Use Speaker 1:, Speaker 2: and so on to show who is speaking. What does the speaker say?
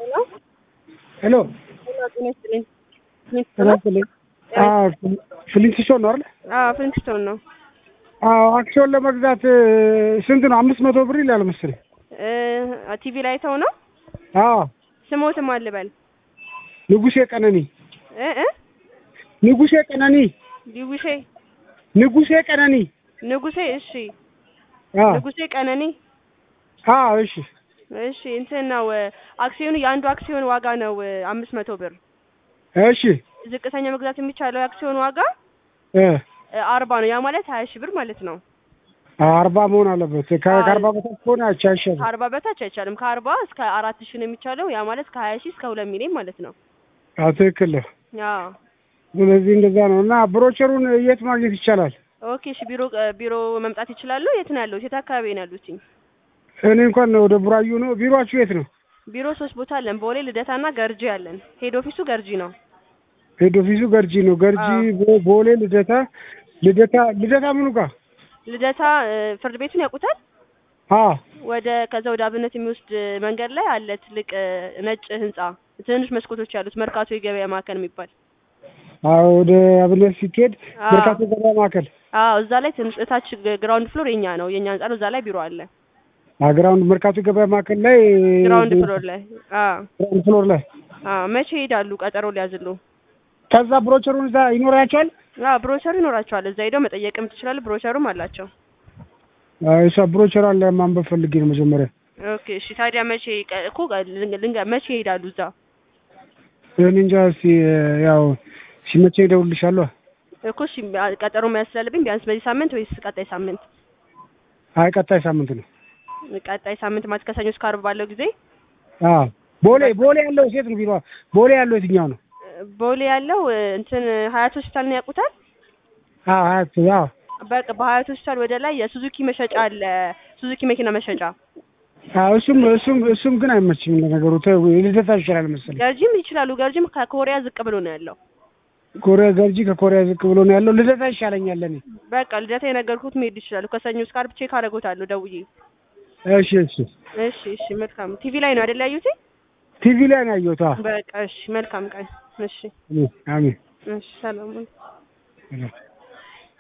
Speaker 1: ሄሎ
Speaker 2: ጤና ይስጥልኝ።
Speaker 1: ጤና ይስጥልኝ። ፍሊንትስቶን ነው አይደል?
Speaker 2: አዎ ፍሊንትስቶን ነው።
Speaker 1: አዎ አክሲዮን ለመግዛት ስንት ነው? አምስት መቶ ብር ይላል መሰለኝ።
Speaker 2: ቲቪ ላይ አይተው ነው።
Speaker 1: አዎ
Speaker 2: ስሞትም አልበል
Speaker 1: ንጉሴ ቀነኒ
Speaker 2: እ እ
Speaker 1: ንጉሴ ቀነኒ
Speaker 2: ዲጉሼ
Speaker 1: ንጉሴ ቀነኒ
Speaker 2: ንጉሴ እሺ፣
Speaker 1: አዎ
Speaker 2: ንጉሴ ቀነኒ
Speaker 1: አዎ እሺ
Speaker 2: እሺ። እንትን ነው አክሲዮኑ የአንዱ አክሲዮን ዋጋ ነው አምስት መቶ ብር።
Speaker 1: እሺ
Speaker 2: ዝቅተኛ መግዛት የሚቻለው የአክሲዮን ዋጋ
Speaker 1: እ
Speaker 2: አርባ ነው። ያ ማለት ሀያ ሺህ ብር ማለት ነው።
Speaker 1: አርባ መሆን አለበት። ከ- ከአርባ በታች ከሆነ አቻ አይሻልም።
Speaker 2: ከአርባ በታች አይቻልም። ከአርባ እስከ አራት ሺህ ነው የሚቻለው። ያ ማለት ከሀያ ሺህ እስከ ሁለት ሚሊዮን ማለት ነው።
Speaker 1: አዎ ትክክል ነው።
Speaker 2: አዎ
Speaker 1: ስለዚህ እንደዛ ነው እና ብሮቸሩን የት ማግኘት ይቻላል?
Speaker 2: ኦኬ እሺ። ቢሮ ቢሮ መምጣት ይችላሉ። የት ነው ያሉት? የት አካባቢ ነው ያሉት?
Speaker 1: እኔ እንኳን ወደ ቡራዩ ነው። ቢሮአችሁ የት ነው?
Speaker 2: ቢሮ ሶስት ቦታ አለን። ቦሌ፣ ልደታና ገርጂ አለን። ሄድ ኦፊሱ ገርጂ ነው።
Speaker 1: ሄድ ኦፊሱ ገርጂ ነው። ገርጂ ቦ- ቦሌ፣ ልደታ ልደታ ልደታ ምኑ ጋር?
Speaker 2: ልደታ እ፣ ፍርድ ቤቱን ያውቁታል?
Speaker 1: አዎ
Speaker 2: ወደ ከዛ ወደ አብነት የሚወስድ መንገድ ላይ አለ ትልቅ እ፣ ነጭ ህንጻ ትንንሽ መስኮቶች ያሉት መርካቶ የገበያ ማዕከል የሚባል
Speaker 1: አዎ ወደ አብነት ሲኬድ
Speaker 2: አዎ።
Speaker 1: መርካቶ ገበያ ማዕከል
Speaker 2: አዎ እዛ ላይ ትንሽ እታች ግራውንድ ፍሎር የኛ ነው የኛ ህንጻ ነው። እዛ ላይ ቢሮ አለ
Speaker 1: ግራውንድ መርካቶ ገበያ ማዕከል ላይ
Speaker 2: ግራውንድ ፍሎር ላይ። አዎ
Speaker 1: ግራውንድ ፍሎር ላይ
Speaker 2: አዎ መቼ ይሄዳሉ? ቀጠሮ ሊያዝሉ።
Speaker 1: ከዛ ብሮቸሩን እዛ ይኖራቸዋል።
Speaker 2: አዎ ብሮቸሩ ይኖራቸዋል። እዛ ሄደው መጠየቅም ትችላሉ። ብሮቸሩም አላቸው።
Speaker 1: እሷ ብሮቸሯን ለማንበብ ፈልጌ ነው መጀመሪያ።
Speaker 2: ኦኬ እሺ። ታዲያ መቼ ቀ- እኮ ልንገ መቼ ይሄዳሉ እዛ?
Speaker 1: እኔ እንጃ እስኪ ያው ሲመቸኝ እደውልልሻለሁ።
Speaker 2: እኮ እሺ ቀጠሮ መያዝ ስላለብኝ ቢያንስ በዚህ ሳምንት ወይስ ቀጣይ ሳምንት?
Speaker 1: አይ ቀጣይ ሳምንት ነው።
Speaker 2: ቀጣይ ሳምንት ማለት ከሰኞ እስከ ዓርብ ባለው ጊዜ
Speaker 1: አዎ ቦሌ ቦሌ ያለው ሴት ነው ቢሮ ቦሌ ያለው የትኛው ነው?
Speaker 2: ቦሌ ያለው እ፣ እንትን ሀያት ሆስፒታል ነው ያውቁታል?
Speaker 1: አዎ ሀያት አዎ
Speaker 2: በቃ በሀያት ሆስፒታል ወደ ላይ የሱዙኪ መሸጫ አለ። ሱዙኪ መኪና መሸጫ
Speaker 1: አዎ እሱም እሱም እሱም ግን አይመችም ለነገሩ ተው ልደታ ይሻላል መሰለኝ።
Speaker 2: ገርጂም ይችላሉ። ገርጂም ከኮሪያ ዝቅ ብሎ ነው ያለው።
Speaker 1: ኮሪያ ገርጂ ከኮሪያ ዝቅ ብሎ ነው ያለው። ልደታ ይሻለኛል ለኔ።
Speaker 2: በቃ ልደታ የነገርኩት መሄድ ይችላሉ። ከሰኞ እስከ ዓርብ ቼክ አደርጎታለሁ ደውዬ።
Speaker 1: እሺ እሺ
Speaker 2: እሺ እሺ መልካም። ቲቪ ላይ ነው አይደል ያዩት?
Speaker 1: ቲቪ ላይ ነው ያየሁት። አዎ
Speaker 2: በቃ እሺ መልካም ቀን። እሺ
Speaker 1: አሜን አሜን።
Speaker 2: እሺ ሰላም።
Speaker 1: ሰላም